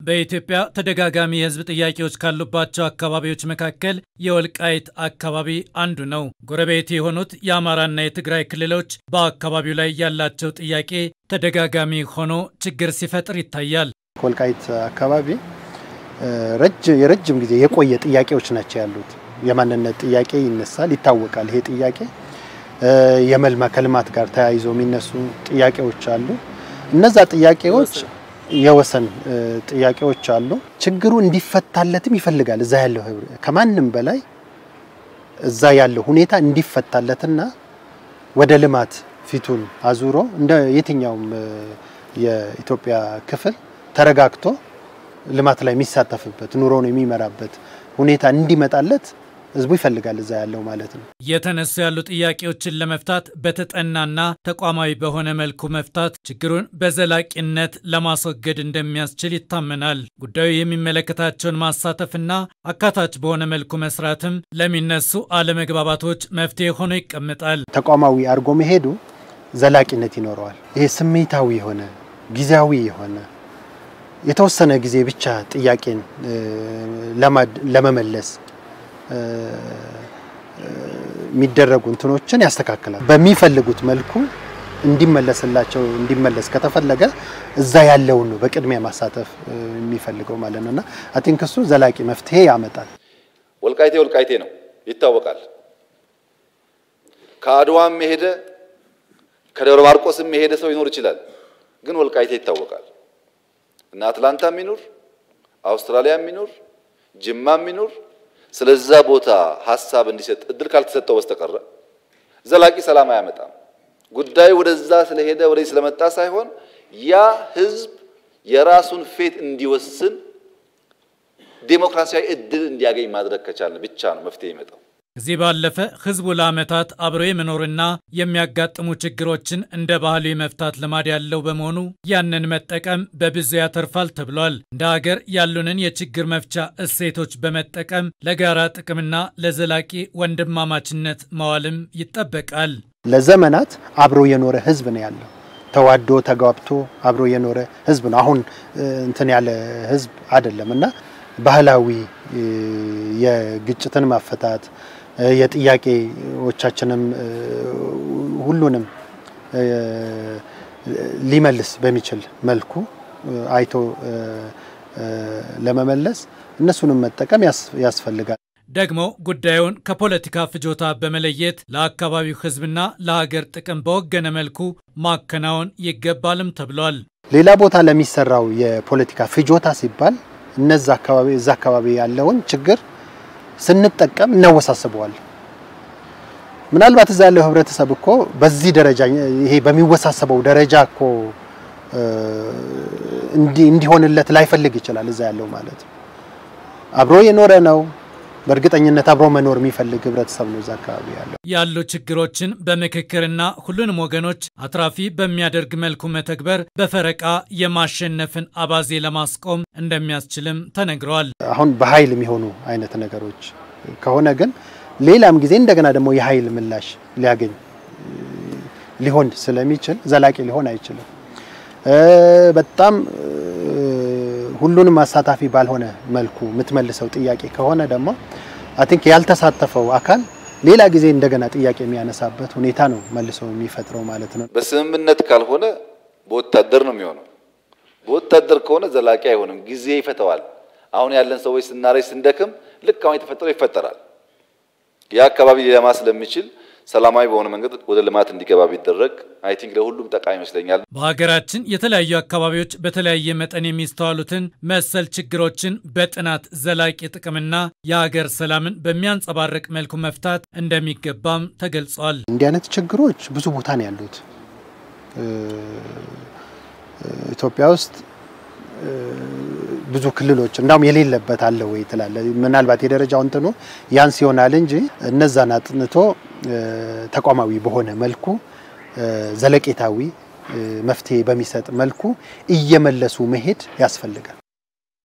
በኢትዮጵያ ተደጋጋሚ የሕዝብ ጥያቄዎች ካሉባቸው አካባቢዎች መካከል የወልቃይት አካባቢ አንዱ ነው። ጎረቤት የሆኑት የአማራና የትግራይ ክልሎች በአካባቢው ላይ ያላቸው ጥያቄ ተደጋጋሚ ሆኖ ችግር ሲፈጥር ይታያል። ወልቃይት አካባቢ የረጅም ጊዜ የቆየ ጥያቄዎች ናቸው ያሉት። የማንነት ጥያቄ ይነሳል፣ ይታወቃል። ይሄ ጥያቄ የመልማ ከልማት ጋር ተያይዞ የሚነሱ ጥያቄዎች አሉ። እነዛ ጥያቄዎች የወሰን ጥያቄዎች አሉ። ችግሩ እንዲፈታለትም ይፈልጋል። እዛ ያለው ከማንም በላይ እዛ ያለው ሁኔታ እንዲፈታለትና ወደ ልማት ፊቱን አዙሮ እንደ የትኛውም የኢትዮጵያ ክፍል ተረጋግቶ ልማት ላይ የሚሳተፍበት ኑሮውን የሚመራበት ሁኔታ እንዲመጣለት ህዝቡ ይፈልጋል እዛ ያለው ማለት ነው። የተነሱ ያሉ ጥያቄዎችን ለመፍታት በተጠናና ተቋማዊ በሆነ መልኩ መፍታት ችግሩን በዘላቂነት ለማስወገድ እንደሚያስችል ይታመናል። ጉዳዩ የሚመለከታቸውን ማሳተፍና አካታች በሆነ መልኩ መስራትም ለሚነሱ አለመግባባቶች መፍትሄ ሆኖ ይቀመጣል። ተቋማዊ አድርጎ መሄዱ ዘላቂነት ይኖረዋል። ይሄ ስሜታዊ የሆነ ጊዜያዊ የሆነ የተወሰነ ጊዜ ብቻ ጥያቄን ለመመለስ የሚደረጉ እንትኖችን ያስተካክላል። በሚፈልጉት መልኩ እንዲመለስላቸው እንዲመለስ ከተፈለገ እዛ ያለውን ነው በቅድሚያ ማሳተፍ የሚፈልገው ማለት ነውና አይ ቲንክ እሱ ዘላቂ መፍትሄ ያመጣል። ወልቃይቴ ወልቃይቴ ነው ይታወቃል። ከአድዋም የሄደ ከደብረ ማርቆስም የሄደ ሰው ይኖር ይችላል። ግን ወልቃይቴ ይታወቃል እና አትላንታ የሚኖር አውስትራሊያ የሚኖር ጅማ የሚኖር ስለዛ ቦታ ሀሳብ እንዲሰጥ እድል ካልተሰጠው በስተቀረ ዘላቂ ሰላም አያመጣም። ጉዳዩ ወደዛ ስለሄደ ወደዚህ ስለመጣ ሳይሆን ያ ህዝብ የራሱን ፌት እንዲወስን ዴሞክራሲያዊ እድል እንዲያገኝ ማድረግ ከቻልን ብቻ ነው መፍትሄ ይመጣው። ከዚህ ባለፈ ህዝቡ ለዓመታት አብሮ የመኖርና የሚያጋጥሙ ችግሮችን እንደ ባህሉ የመፍታት ልማድ ያለው በመሆኑ ያንን መጠቀም በብዙ ያተርፋል ተብሏል። እንደ ሀገር ያሉንን የችግር መፍቻ እሴቶች በመጠቀም ለጋራ ጥቅምና ለዘላቂ ወንድማማችነት መዋልም ይጠበቃል። ለዘመናት አብሮ የኖረ ህዝብ ነው ያለው። ተዋዶ ተጋብቶ አብሮ የኖረ ህዝብ ነው። አሁን እንትን ያለ ህዝብ አይደለም እና ባህላዊ የግጭትን ማፈታት የጥያቄዎቻችንም ሁሉንም ሊመልስ በሚችል መልኩ አይቶ ለመመለስ እነሱንም መጠቀም ያስፈልጋል። ደግሞ ጉዳዩን ከፖለቲካ ፍጆታ በመለየት ለአካባቢው ህዝብና ለሀገር ጥቅም በወገነ መልኩ ማከናወን ይገባልም ተብሏል። ሌላ ቦታ ለሚሰራው የፖለቲካ ፍጆታ ሲባል እነዛ አካባቢ እዛ አካባቢ ያለውን ችግር ስንጠቀም እናወሳስበዋል። ምናልባት እዛ ያለው ህብረተሰብ እኮ በዚህ ደረጃ ይሄ በሚወሳሰበው ደረጃ እኮ እንዲሆንለት ላይፈልግ ይችላል። እዛ ያለው ማለት አብሮ የኖረ ነው። በእርግጠኝነት አብሮ መኖር የሚፈልግ ህብረተሰብ ነው እዛ አካባቢ ያለው። ያሉ ችግሮችን በምክክርና ሁሉንም ወገኖች አትራፊ በሚያደርግ መልኩ መተግበር በፈረቃ የማሸነፍን አባዜ ለማስቆም እንደሚያስችልም ተነግረዋል። አሁን በኃይል የሚሆኑ አይነት ነገሮች ከሆነ ግን ሌላም ጊዜ እንደገና ደግሞ የኃይል ምላሽ ሊያገኝ ሊሆን ስለሚችል ዘላቂ ሊሆን አይችልም። በጣም ሁሉንም አሳታፊ ባልሆነ መልኩ የምትመልሰው ጥያቄ ከሆነ ደግሞ አይ ቲንክ ያልተሳተፈው አካል ሌላ ጊዜ እንደገና ጥያቄ የሚያነሳበት ሁኔታ ነው መልሶ የሚፈጥረው ማለት ነው። በስምምነት ካልሆነ በወታደር ነው የሚሆነው። በወታደር ከሆነ ዘላቂ አይሆንም፣ ጊዜ ይፈተዋል። አሁን ያለን ሰዎች ስናረጅ ስንደክም ልክ አሁን የተፈጠረው ይፈጠራል። ያ አካባቢ ሊለማ ስለሚችል ሰላማዊ በሆነ መንገድ ወደ ልማት እንዲገባ ቢደረግ አይ ቲንክ ለሁሉም ጠቃሚ ይመስለኛል። በሀገራችን የተለያዩ አካባቢዎች በተለያየ መጠን የሚስተዋሉትን መሰል ችግሮችን በጥናት ዘላቂ ጥቅምና የሀገር ሰላምን በሚያንጸባርቅ መልኩ መፍታት እንደሚገባም ተገልጿል። እንዲህ አይነት ችግሮች ብዙ ቦታ ነው ያሉት ኢትዮጵያ ውስጥ ብዙ ክልሎች እንዳውም የሌለበት አለ ወይ ትላለ። ምናልባት የደረጃው እንትኑ ያንስ ይሆናል እንጂ እነዛን አጥንቶ ተቋማዊ በሆነ መልኩ ዘለቄታዊ መፍትሄ በሚሰጥ መልኩ እየመለሱ መሄድ ያስፈልጋል።